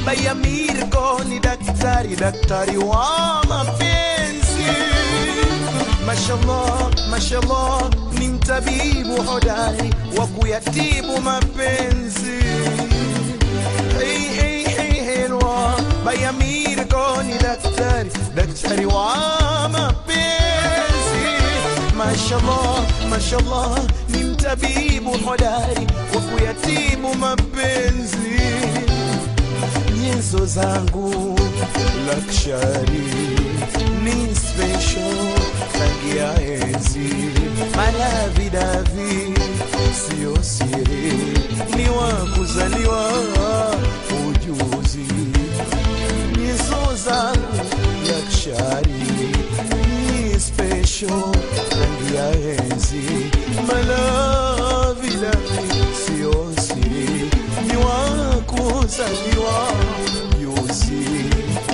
Baya Mirko ni daktari, daktari wa mapenzi. Mashallah, mashallah, ni mtabibu hodari wa kuyatibu mapenzi. Hey, hey, hey, helwa. Baya Mirko ni daktari, daktari wa mapenzi. Mashallah, mashallah, ni mtabibu hodari wa kuyatibu mapenzi nyenzo zangu lakshari ni special rangi ya enzi malavidavi sio siri ni wa kuzaliwa ujuzi nyenzo zangu lakshari ni special rangi ya enzi malavidavi sio siri ni wa kuzaliwa yuzi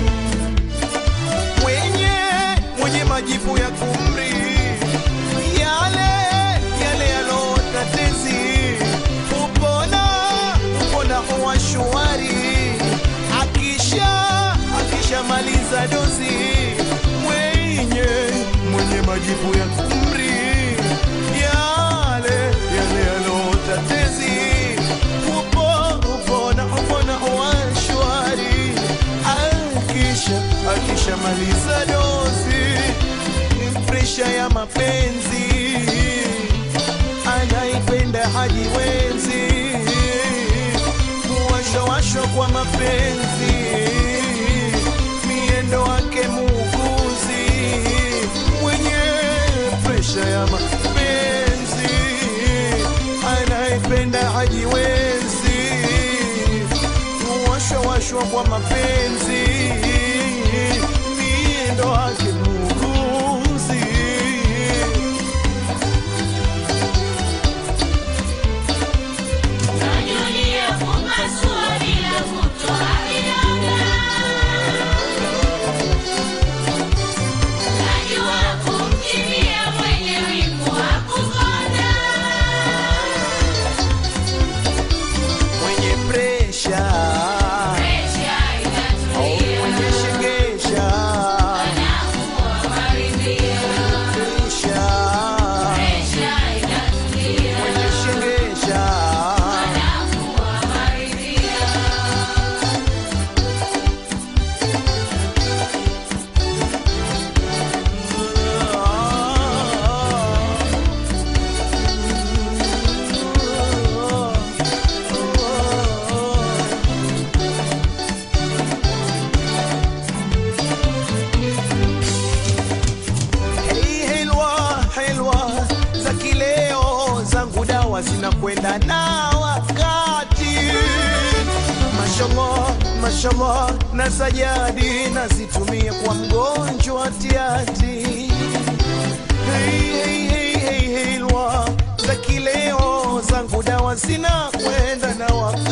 mwenye mwenye majibu ya kumri yale yale yalotatezi upona upona huwa shwari akisha akisha maliza dozi mwenye mwenye majibu ya kumri yale yale yalotatezi upo upona upona huwa shwari akisha akisha maliza dozi ni presha ya mapenzi anaipenda hajiwezi kuwashawashwa kwa mapenzi miendo wake muuguzi mwenye presha ya mapenzi anaipenda hajiwezi kuwashawashwa kwa mapenzi miendo wake muuguzi Najulia kupasua bila kutoa vidonda. Najua kumkimbia mwenye wivu wa kukonda. mwenye presha Presha au inatulia, mwenye shegesha anakuwa maridhia. presha Presha inatulia, mwenye shegesha anakuwa maridhia. Hey, helwa helwa za kileo zangu dawa zinakwenda na wakati mashallah mashallah na sajadi nazitumia kwa mgonjwa tiati hey, hey, hey, hey, helwa za kileo zangu dawa zinakwenda na wakati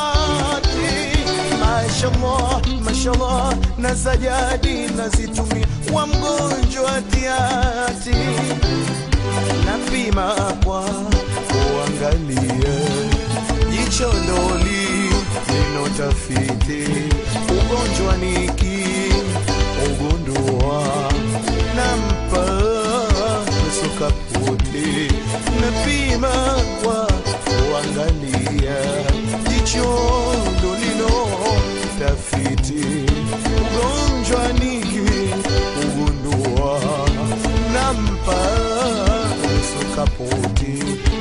mashallah mashallah na sajadi nazitumia kwa mgonjwa tiati napima kwa kuangalia jicho ndoli neno tafiti ugonjwa niki ugundua nampa sukapoti napima kwa kuangalia jicho ndolino tafiti ugonjwa niki ugundua nampa sukapoti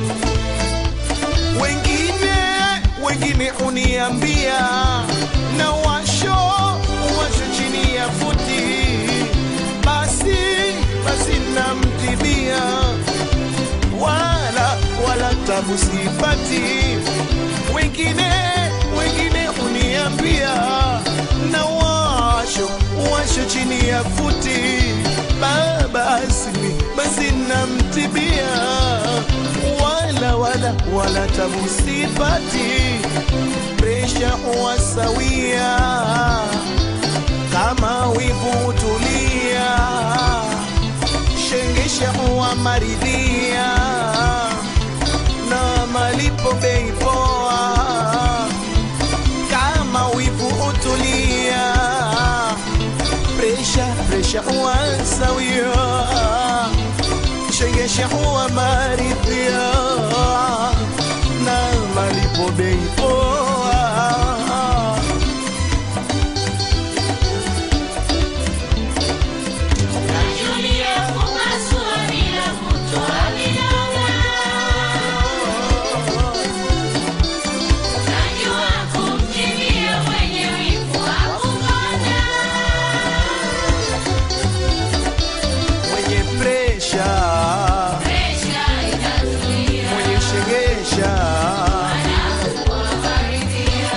wengine wengine uniambia na washo washo chini ya futi basi basi namtibia wala wala tabu sipati wengine wengine uniambia na washo washo chini ya futi Ba- basi basi namtibia wala wala wala tabu sipati presha huwa sawia kama wivu tulia shengesha huwa maridhia na malipo bei poa kama wivu utulia chengesha huwa sawia chengesha huwa maridhia na malipo bei poa Najulia kupasua bila kutoa vidonda. Najua kumkimbia mwenye wivu wa kukonda. mwenye presha Presha inazuia mwenye shegesha kuwakaribia.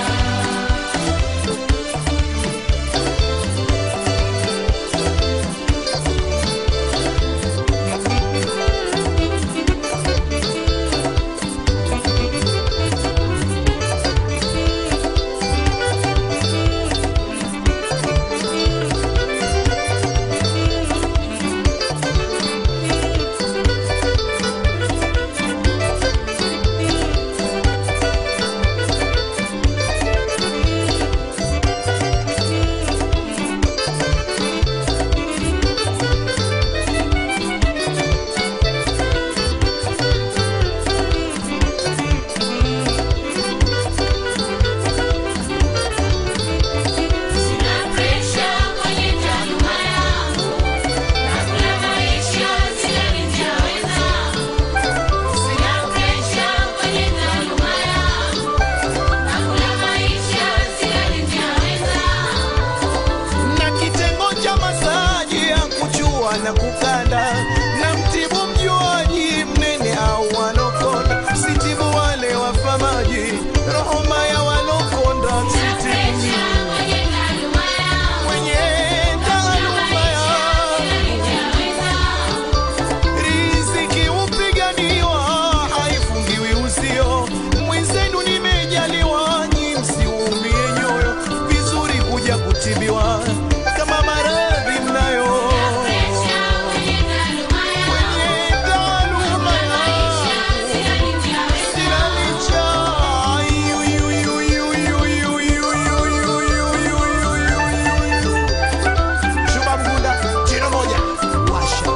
Sina presha kwenye taaluma yangu. Nakula maisha sijalitia wenzangu. Sina presha kwenye taaluma yangu. Nakula maisha sijalitia wenzangu. na kitengo cha masaji ya kuchua na kukanda na mtibu mjuaji mnene au walokonda sitibu wale wafamaji roho mbaya walokonda Sina sitibu presha kwenye taaluma yangu. mwenye taaluma ya Sijalitia wenzangu. riziki upiganiwa haifungiwi uzio mwenzenu nimejaliwa nyi msiumie nyoyo vizuri kuja kutibiwa kama maradhi mnayo Presha kwenye taaluma yangu. kwenye taaluma Maisha ya sijalitia wenzangu. sina licha Yu, yu, yu, yu, yu, yu, yu, yu, yu, yu, yu, yu, yu. Shuba Mgunda, jino moja washa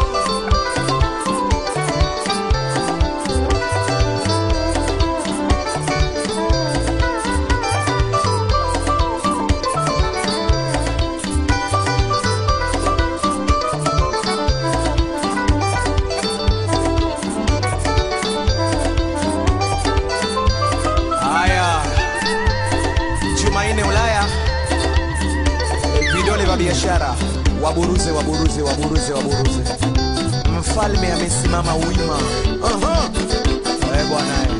Haya, Jumanne Ulaya, vidole vya biashara, waburuze, waburuze, waburuze, waburuze. Mfalme amesimama wima. Aha. Eh, bwana eh.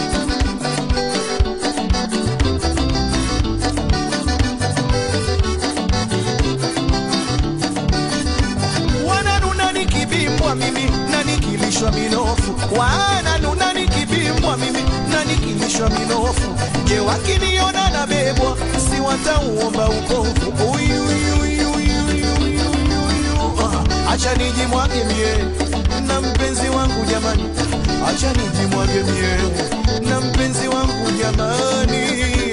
wananuna nikibimbwa mimi na nikilishwa minofu wananuna nikibimbwa mimi na nikilishwa minofu je wakiniona na bebwa si watauomba ukofu Uyu, uyu, uyu, uyu, uyu, uyu, uyu. Ah, acha nijimwage mie na mpenzi wangu jamani acha nijimwage mie na mpenzi wangu jamani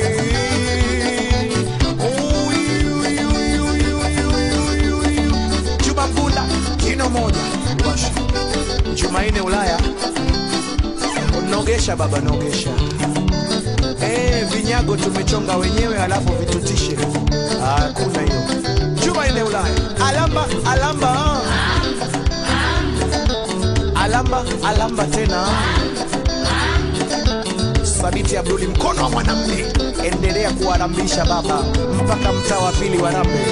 Uyu, uyu, uyu, uyu, uyu, uyu, uyu. Juba Mgunda, jino moja washa. Jumanne Ulaya, nogesha baba, nogesha. Eh, vinyago tumechonga wenyewe, halafu vitutishe. Hakuna hiyo. Jumanne Ulaya, alamba alamba, alamba alamba tena. Sabiti Abduli, mkono wa mwanamume, endelea kuwarambisha baba mpaka mtaa wa pili warambe.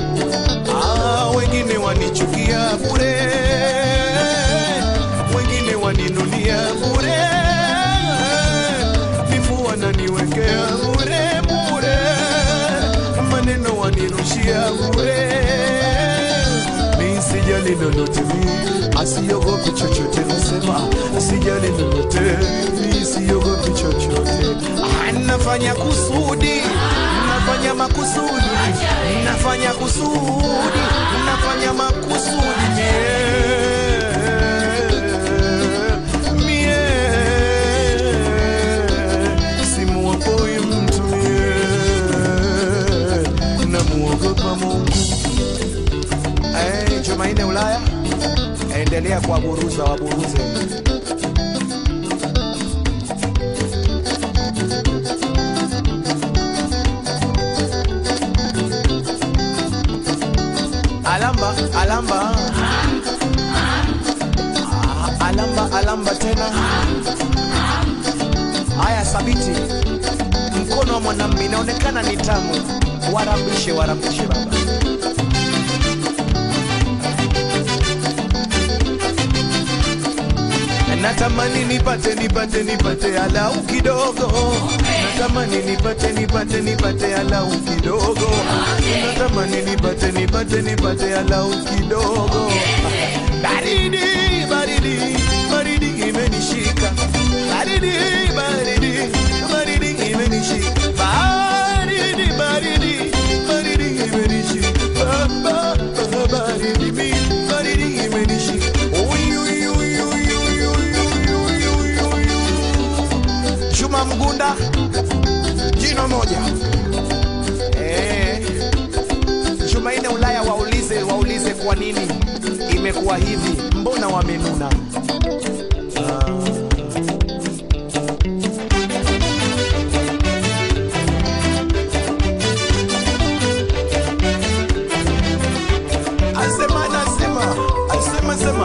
Ah, wengine wanichukia bure, wengine asijali lolote mi asiogopi chochote nasema asijali lolote mi siogopi chochote Ah, nafanya kusudi nafanya makusudi nafanya kusudi nafanya makusudi mie mie simuopoi mtu mie namuogopa Mungu Eh, Jumanne Ulaya, endelea kuwaburuza waburuze. Alamba, alamba. Ah, Alamba, alamba tena. Haya, sabiti. Mkono wa mwanamume inaonekana ni tamu. Warambishe, warambishe baba. natamani nipate nipate nipate alau kidogo natamani nipate nipate nipate alau kidogo natamani nipate nipate nipate alau kidogo baridi baridi baridi imenishika baridi baridi baridi imenishika baridi baridi baridi imenishika Ba- ba- baridi mi baridi imenishika Uy, uy, uy, uy, uy, uy, uy, uy, uy, uy, uy. Juma Mgunda jino moja eh. Jumanne Ulaya waulize waulize kwa nini imekuwa hivi, mbona wamenuna? Asema nasema asema sema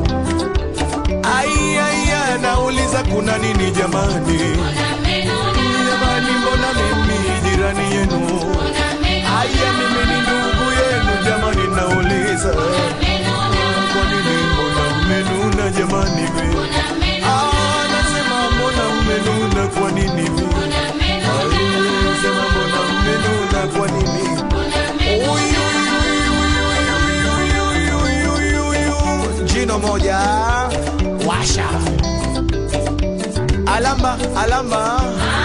ai ai ai, nauliza kuna nini jamani? Jamani, mbona mimi jirani yenu? Aya, mimi ni ndugu yenu jamani, nauliza kwa nini mbona mmenuna jamani? we? Ah, nasema mbona mmenuna kwa nini? we? Ai, sema mbona mmenuna kwa nini? Uy, uy, uy, uy, uy, uy, uy, uy, uy, uy. Jino moja washa alamba alamba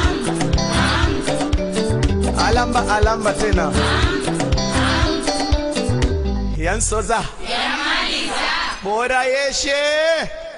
alamba alamba tena yansoza bora yeshe